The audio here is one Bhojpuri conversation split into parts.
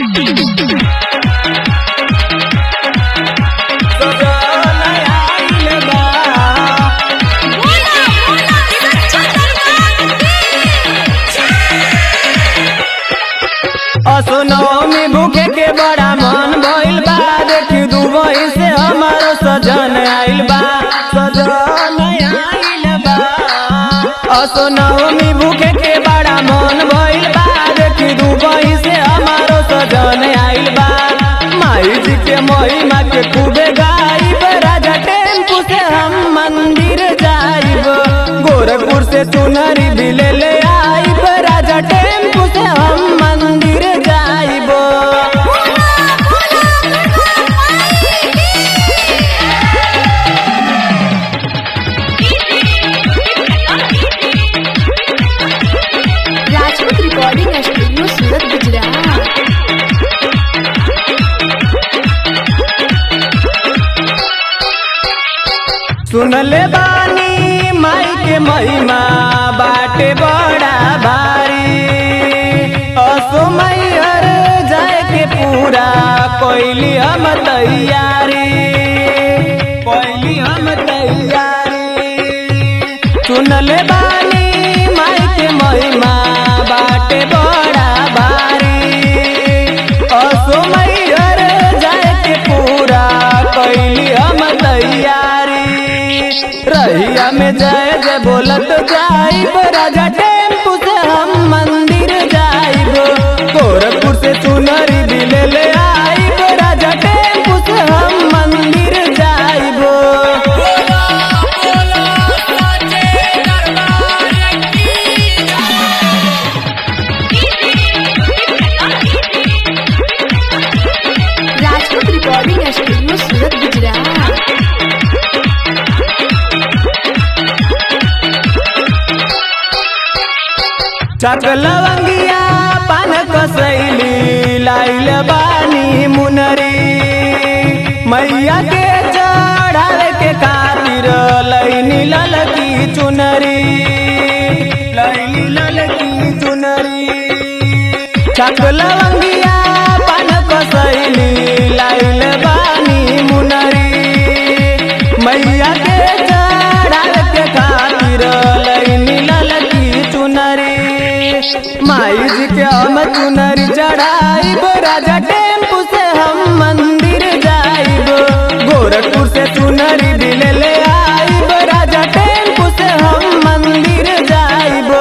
सजन आइल बा बोला बोला सच्चा दरबार असनौमी भूखे के बड़ा मन भइल बा देखी दुबई से हमारो सजन आइल बा सजन आइल बा असनौमी भूखे के बड़ा मन भइल बा देखी दुबई से हमारो सजन आइल बा माई जी के महिमा के खूबे गाइब राजा टेम्पू से हम मंदिर जाइब गोरखपुर से चुनरी भी ले ले आइब राजा टेम्पू से हम मंदिर जाइब बोला बोला राजपूत रिकॉर्डिंग स्टूडियो सूरत गुजरात सुनले बानी माई के महिमा बाटे बड़ा भारी असो मैहर जाए के पूरा कोइली हम तैयारी कोइली हम तैयारी सुनले बानी माई के महिमा बाटे बड़ा भारी असो मैहर जाए के पूरा कैली हम तैयारी रहिया में जय जय बोलत जाइब राजा टेम्पू से हम मंदिर जाइब गोरखपुर से चुनरी भी ले ले आइब राजा टेम्पू से हम मंदिर जाइब राजपूत रिकॉर्डिंग स्टूडियो सूरत गुजरात चकलवंगिया पान कसैली लाइल बानी मुनरी मैया के चढ़ावे के खातिर लैनी ललकी चुनरी लैनी ललकी चुनरी चकलवंगिया पान कसैली लाइल बानी मुनरी मैया के चढ़ावे के खातिर लैनी ललकी चुनरी माई जी के हम चुनरी चढ़ाइब राजा टेम्पू से हम मंदिर जाइब गोरखपुर से चुनरी भी ले ले आइब राजा टेम्पू से हम मंदिर जाइब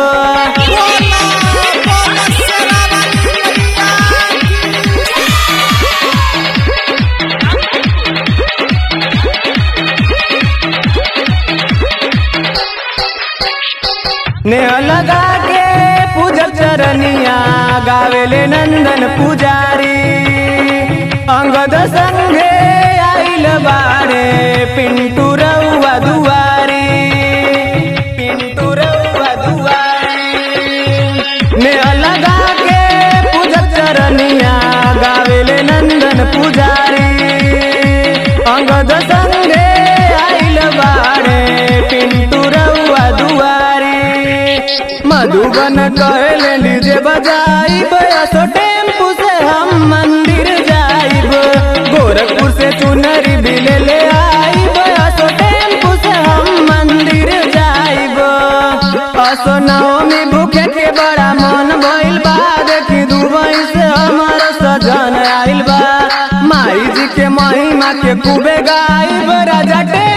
नेह लगा के पूजक चरनिया गावेले नंदन पुजारी अंगद संगे आइल बारे पिंटू रउआ दुआरी पिंटू रउआ दुआरी नेह लगा के पूजक चरनिया गावेले नंदन पुजारी अंगद संगे आइल बारे पिंटू रउआ दुआरी मधुबन कहले डीजे बजाइब असो टेम्पू से हम मंदिर जाइब गोरखपुर से चुनरी भी ले ले आइब असो टेम्पू से हम मंदिर जाइब असो नवमी भूखे के बड़ा मन भइल बा देखी दुबई से हमार सजन आइल बा माई जी के महिमा के खूबे गाइब राजा टे